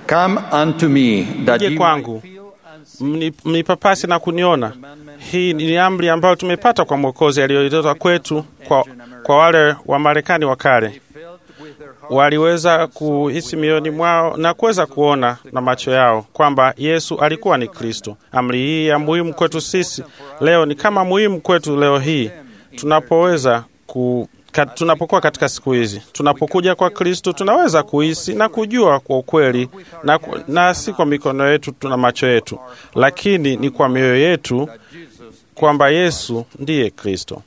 Come unto me, that Je ye kwangu. might feel and see Mni- mnipapasi na kuniona. Hii ni amri ambayo tumepata kwa Mwokozi aliyoitoa kwetu kwa, kwa wale wa Marekani wa kale. felt with their heart Waliweza kuhisi mioyoni mwao na kuweza kuona na macho yao kwamba Yesu alikuwa ni Kristo. Amri hii ya muhimu kwetu sisi leo ni kama muhimu kwetu leo hii tunapoweza ku ka, tunapokuwa katika siku hizi, tunapokuja kwa Kristo tunaweza kuhisi na kujua kwa ukweli na, ku- na si kwa mikono yetu tuna macho yetu, lakini ni kwa mioyo yetu kwamba Yesu ndiye Kristo.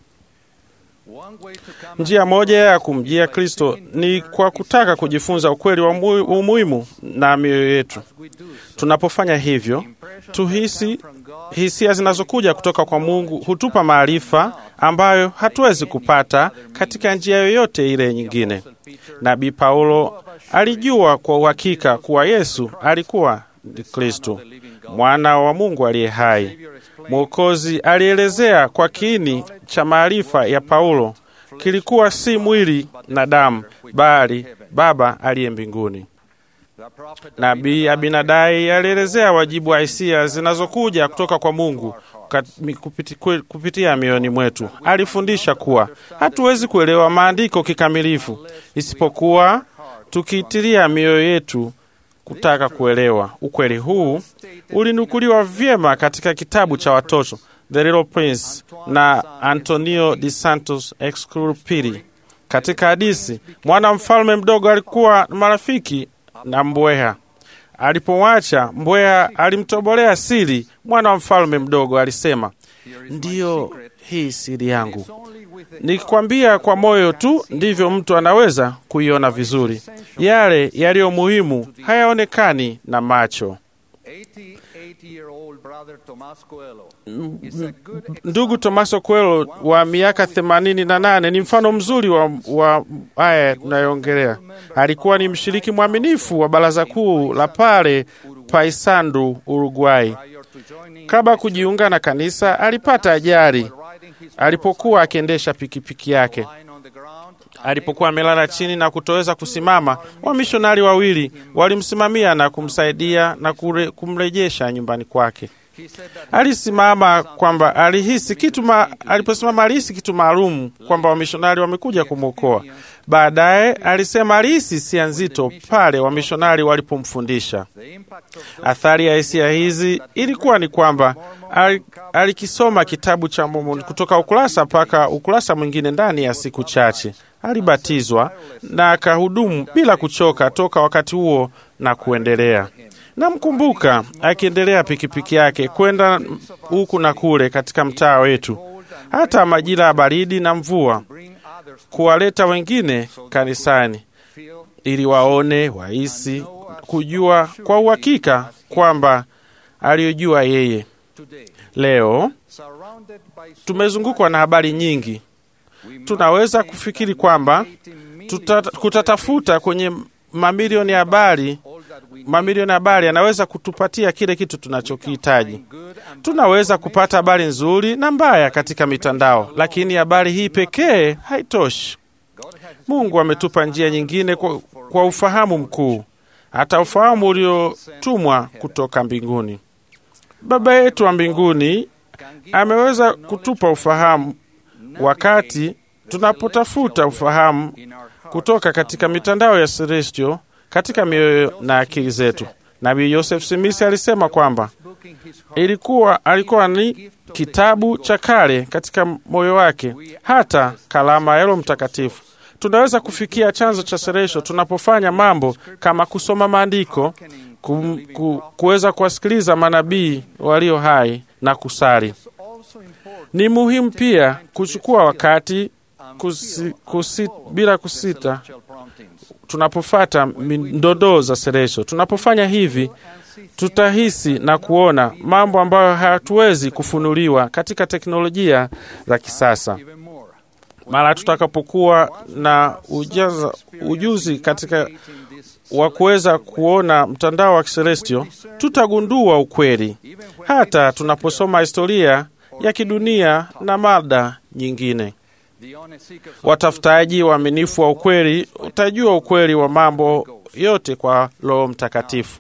one way to come Njia moja ya kumjia Kristo ni kwa kutaka kujifunza ukweli wa mu- umuhimu na mioyo yetu. we do Tunapofanya hivyo, impression tuhisi from God hisia zinazokuja kutoka kwa Mungu hutupa maarifa ambayo hatuwezi kupata katika njia yoyote ile nyingine. Nabii Paulo alijua kwa uhakika kuwa Yesu alikuwa ni Kristo, mwana wa Mungu aliye hai. Mwokozi alielezea kwa kiini cha maarifa ya Paulo kilikuwa si mwili na damu, bali Baba aliye mbinguni. the prophet Nabii Abinadai alielezea wajibu wa hisia zinazokuja kutoka kwa Mungu kat- mi- kupiti- kwe- kupitia mioyoni mwetu. Alifundisha kuwa hatuwezi kuelewa maandiko kikamilifu isipokuwa tukiitilia mioyo yetu kutaka kuelewa. Ukweli huu ulinukuliwa vyema katika kitabu cha watoto The Little Prince na Antonio de Santos Exupéry. Katika hadisi, mwana mfalme mdogo alikuwa na marafiki na mbweha. Alipomwacha mbweha, alimtobolea siri. Mwana wa mfalme mdogo alisema, ndiyo hii siri yangu. only with the Nikikwambia kwa moyo tu, ndivyo mtu anaweza kuiona vizuri. Yale yaliyo muhimu hayaonekani na macho. 88 year old brother Tomas Coelho is a good Ndugu Tomaso Coelho wa miaka themanini na nane ni mfano mzuri wa, wa haya tunayoongelea. Alikuwa ni mshiriki mwaminifu wa baraza kuu la pale Paysandu, Uruguay. prior to joining Kabla ya kujiunga na kanisa, alipata ajali riding his alipokuwa akiendesha pikipiki yake. line on the ground Alipokuwa amelala chini na kutoweza kusimama, wamishonari wawili walimsimamia na kumsaidia na kure, kumrejesha nyumbani kwake. he said that Alisimama kwamba alihisi kitu ma, aliposimama alihisi kitu maalum kwamba wamishonari wamekuja kumwokoa. Baadaye alisema alihisi hisia nzito pale wamishonari walipomfundisha. the impact of Athari ya hisia hizi ilikuwa ni kwamba al- alikisoma kitabu cha Mormoni kutoka ukurasa mpaka ukurasa mwingine ndani ya siku chache. Alibatizwa na akahudumu bila kuchoka toka wakati huo na kuendelea. Namkumbuka akiendelea pikipiki yake kwenda huku na kule katika mtaa wetu, hata majira ya baridi na mvua, bring others to kuwaleta wengine kanisani feel ili waone, wahisi, kujua kwa uhakika kwamba aliyojua yeye. today Leo surrounded by so tumezungukwa na habari nyingi, we tunaweza kufikiri kwamba tuta, kutatafuta kwenye mamilioni ya habari, all that we mamilioni ya habari yanaweza kutupatia kile kitu tunachokihitaji. good and Tunaweza kupata habari nzuri na mbaya katika mitandao, lakini habari hii pekee haitoshi. Mungu ametupa njia nyingine kwa, kwa ufahamu mkuu, hata ufahamu uliotumwa kutoka mbinguni. Baba yetu wa mbinguni ameweza kutupa ufahamu wakati tunapotafuta ufahamu in our heart kutoka katika mitandao ya Celestial katika mioyo na akili zetu. Nabii Joseph Smith alisema kwamba booking his heart ilikuwa alikuwa ni kitabu cha kale katika moyo wake, hata kalama ya Roho Mtakatifu. Tunaweza kufikia chanzo cha Celestial tunapofanya mambo kama kusoma maandiko, kum, ku, kuweza kuwasikiliza manabii walio hai na kusali. also important Ni muhimu pia kuchukua wakati kusi, kusi, bila kusita celestial promptings tunapofata ndondoo za Celestial. Tunapofanya hivi, tutahisi na kuona mambo ambayo hatuwezi kufunuliwa katika teknolojia za kisasa. even more Mara tutakapokuwa na ujaza, ujuzi katika in this wa kuweza kuona mtandao wa Celestial, tutagundua ukweli hata tunaposoma historia ya kidunia na mada nyingine. the honest seekers of Watafutaji waaminifu wa ukweli utajua ukweli wa mambo yote kwa Roho Mtakatifu.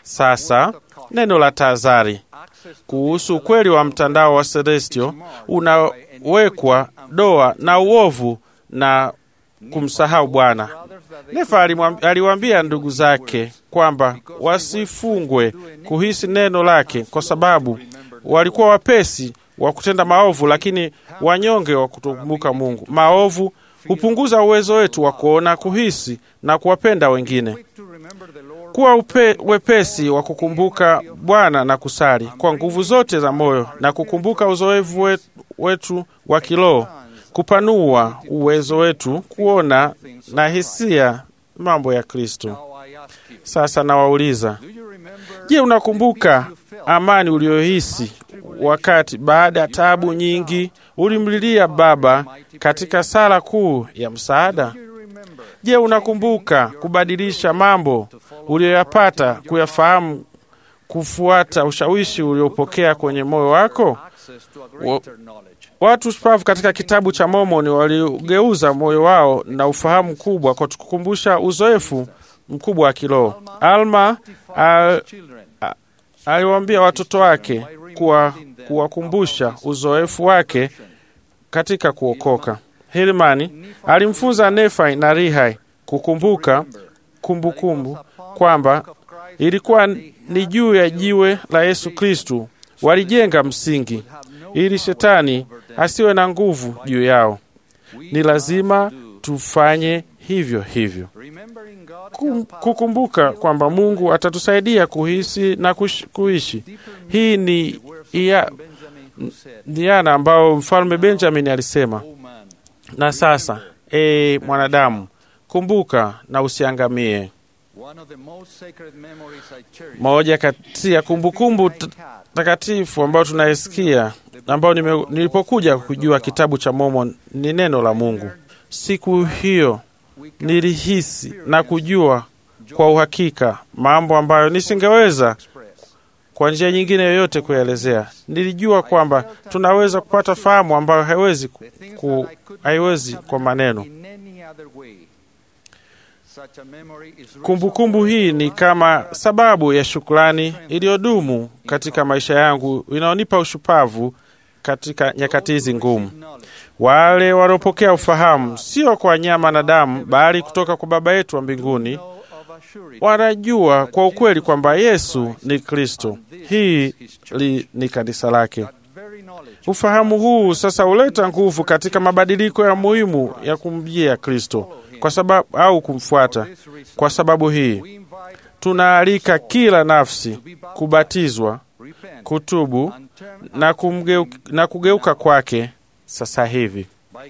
Sasa neno la tahadhari kuhusu ukweli wa mtandao wa Celestio unawekwa doa na uovu na kumsahau Bwana. Nefa aliwaambia ndugu zake kwamba wasifungwe kuhisi neno lake, kwa sababu walikuwa wapesi wa kutenda maovu, lakini wanyonge wa kutokumbuka Mungu. Maovu hupunguza uwezo wetu wa kuona, kuhisi na kuwapenda wengine. Kuwa upe, wepesi wa kukumbuka Bwana na kusali kwa nguvu zote za moyo na kukumbuka uzoefu wetu, wetu wa kiroho kupanua uwezo wetu kuona na hisia mambo ya Kristo. Sasa nawauliza, je, unakumbuka amani uliyohisi wakati baada ya taabu nyingi ulimlilia Baba katika sala kuu ya msaada? Je, unakumbuka kubadilisha mambo uliyoyapata kuyafahamu, kufuata ushawishi uliopokea kwenye moyo wako? Wa, watu shupavu katika kitabu cha Mormoni waliugeuza moyo wao na ufahamu mkubwa kwa kukumbusha uzoefu mkubwa wa kiroho. Alma al, aliwaambia watoto wake kuwa kuwakumbusha uzoefu wake katika kuokoka. Hilmani alimfunza Nefai na Rihai kukumbuka kumbukumbu kumbu, kwamba ilikuwa ni juu ya jiwe la Yesu Kristu walijenga msingi ili shetani asiwe na nguvu juu yao. Ni lazima tufanye hivyo hivyo, kukumbuka kwamba Mungu atatusaidia kuhisi na kush, kuishi. Hii ni ia, diana ambayo mfalme Benjamin alisema. Na sasa e, mwanadamu, kumbuka na usiangamie. Moja kati ya kumbukumbu takatifu ambayo tunaisikia ambayo nilipokuja kujua kitabu cha Mormon ni neno la Mungu. Siku hiyo nilihisi na kujua kwa uhakika mambo ambayo nisingeweza kwa njia nyingine yoyote kuelezea. Nilijua kwamba tunaweza kupata fahamu ambayo haiwezi, ku, haiwezi kwa maneno. Kumbukumbu kumbu hii ni kama sababu ya shukrani iliyodumu katika maisha yangu, inayonipa ushupavu katika nyakati hizi ngumu. Wale waliopokea ufahamu sio kwa nyama na damu, bali kutoka kwa Baba yetu wa mbinguni, wanajua kwa ukweli kwamba Yesu ni Kristo. Hii li, ni kanisa lake. Ufahamu huu sasa huleta nguvu katika mabadiliko ya muhimu ya kumjia Kristo kwa sababu au kumfuata. Kwa sababu hii tunaalika kila nafsi kubatizwa, kutubu na, kumgeu, na kugeuka kwake sasa hivi.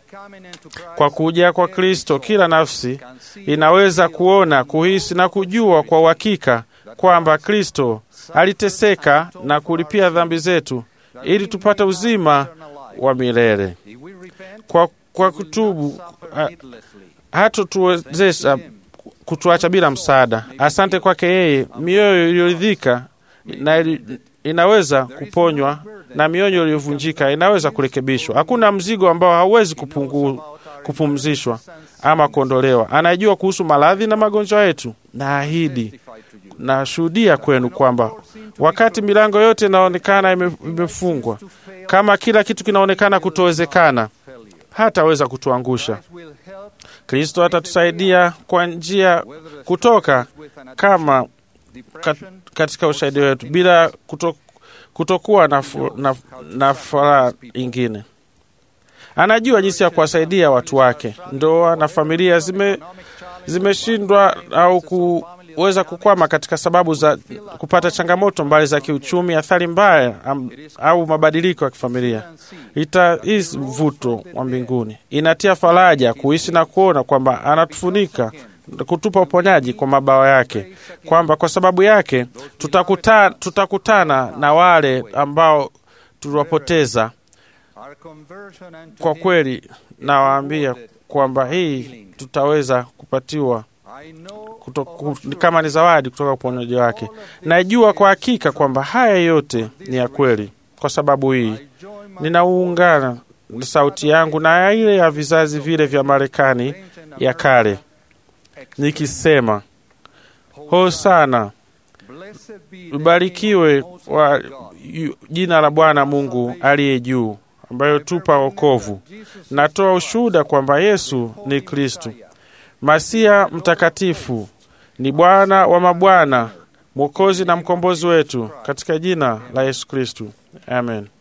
Kwa kuja kwa Kristo, kila nafsi inaweza kuona, kuhisi na kujua kwa uhakika kwamba Kristo aliteseka na kulipia dhambi zetu ili tupate uzima wa milele. Kwa, kwa kutubu hatotuwezesha kutuacha bila msaada. Asante kwake yeye, mioyo iliyoridhika na inaweza kuponywa na mioyo iliyovunjika inaweza kurekebishwa. Hakuna mzigo ambao hauwezi kupungu, kupumzishwa ama kuondolewa. Anajua kuhusu maradhi na magonjwa yetu, na ahidi nashuhudia kwenu kwamba wakati milango yote inaonekana imefungwa, kama kila kitu kinaonekana kutowezekana, hataweza kutuangusha. Kristo atatusaidia kwa njia kutoka kama kat, katika ushahidi wetu bila kuto, kutokuwa na, na, na furaha ingine. Anajua jinsi ya kuwasaidia watu wake. Ndoa na familia zime zimeshindwa au kuweza kukwama katika sababu za kupata changamoto mbali za kiuchumi, athari mbaya am, au mabadiliko ya kifamilia. Ita hii mvuto wa mbinguni inatia faraja kuishi na kuona kwamba anatufunika kutupa uponyaji kwa mabawa yake, kwamba kwa sababu yake tutakuta, tutakutana na wale ambao tuliwapoteza. Kwa kweli nawaambia kwamba hii tutaweza kupatiwa kuto, kama ni zawadi kutoka uponyaji wake. Najua kwa hakika kwamba haya yote ni ya kweli. Kwa sababu hii ninaungana sauti yangu na ile ya vizazi vile vya Marekani ya kale nikisema, Hosana, Blessed be the name Ubarikiwe of the Most wa High God. yu- jina la Bwana Mungu aliye juu, ambayo tupa wokovu. Natoa ushuhuda kwamba Yesu ni Kristu, Masia mtakatifu, ni Bwana wa mabwana, Mwokozi na mkombozi wetu, katika jina la Yesu Kristu, amen.